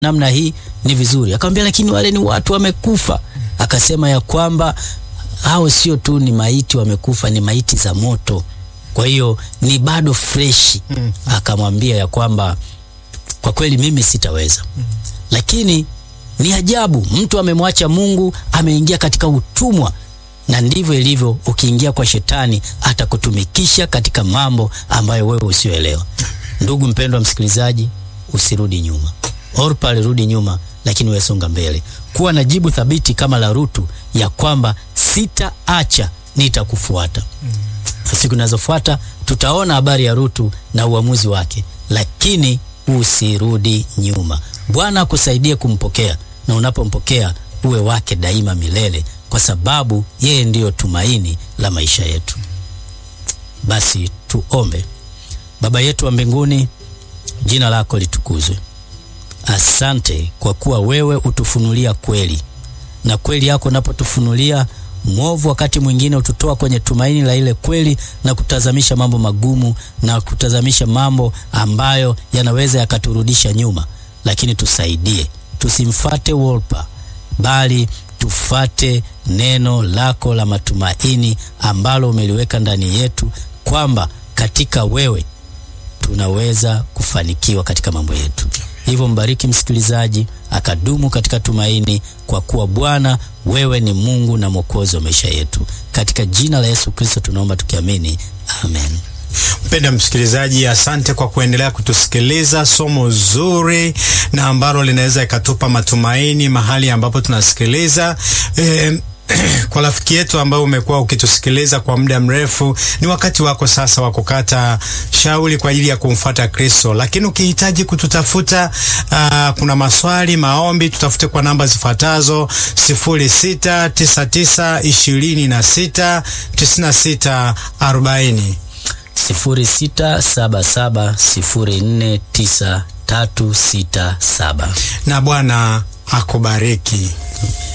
namna hii ni vizuri. Akamwambia lakini wale ni watu wamekufa. Akasema ya kwamba hao sio tu ni maiti wamekufa, ni maiti za moto, kwa hiyo ni bado freshi. Akamwambia ya kwamba kwa kweli mimi sitaweza, lakini ni ajabu, mtu amemwacha Mungu, ameingia katika utumwa na ndivyo ilivyo. Ukiingia kwa shetani, atakutumikisha katika mambo ambayo wewe usioelewa. Ndugu mpendwa msikilizaji, usirudi nyuma. Orpa alirudi nyuma, lakini wewe songa mbele. Kuwa na jibu thabiti kama la Rutu ya kwamba sitaacha, nitakufuata. Na siku zinazofuata tutaona habari ya Rutu na uamuzi wake, lakini usirudi nyuma. Bwana akusaidie kumpokea, na unapompokea uwe wake daima milele, kwa sababu yeye ndiyo tumaini la maisha yetu. Basi tuombe. Baba yetu wa mbinguni, jina lako litukuzwe. Asante kwa kuwa wewe utufunulia kweli, na kweli yako unapotufunulia mwovu, wakati mwingine ututoa kwenye tumaini la ile kweli na kutazamisha mambo magumu na kutazamisha mambo ambayo yanaweza yakaturudisha nyuma. Lakini tusaidie, tusimfate Wolpa, bali tufate neno lako la matumaini ambalo umeliweka ndani yetu, kwamba katika wewe tunaweza kufanikiwa katika mambo yetu. Hivyo mbariki msikilizaji akadumu katika tumaini, kwa kuwa Bwana wewe ni Mungu na Mwokozi wa maisha yetu. Katika jina la Yesu Kristo tunaomba tukiamini, amen. Mpenda msikilizaji, asante kwa kuendelea kutusikiliza somo zuri na ambalo linaweza ikatupa matumaini mahali ambapo tunasikiliza e, kwa rafiki yetu ambao umekuwa ukitusikiliza kwa muda mrefu, ni wakati wako sasa wa kukata shauri kwa ajili ya kumfuata Kristo. Lakini ukihitaji kututafuta, uh, kuna maswali, maombi, tutafute kwa namba zifuatazo: sifuri sita tisa tisa ishirini na sita tisini na sita arobaini. 0677049367 Na Bwana akubariki.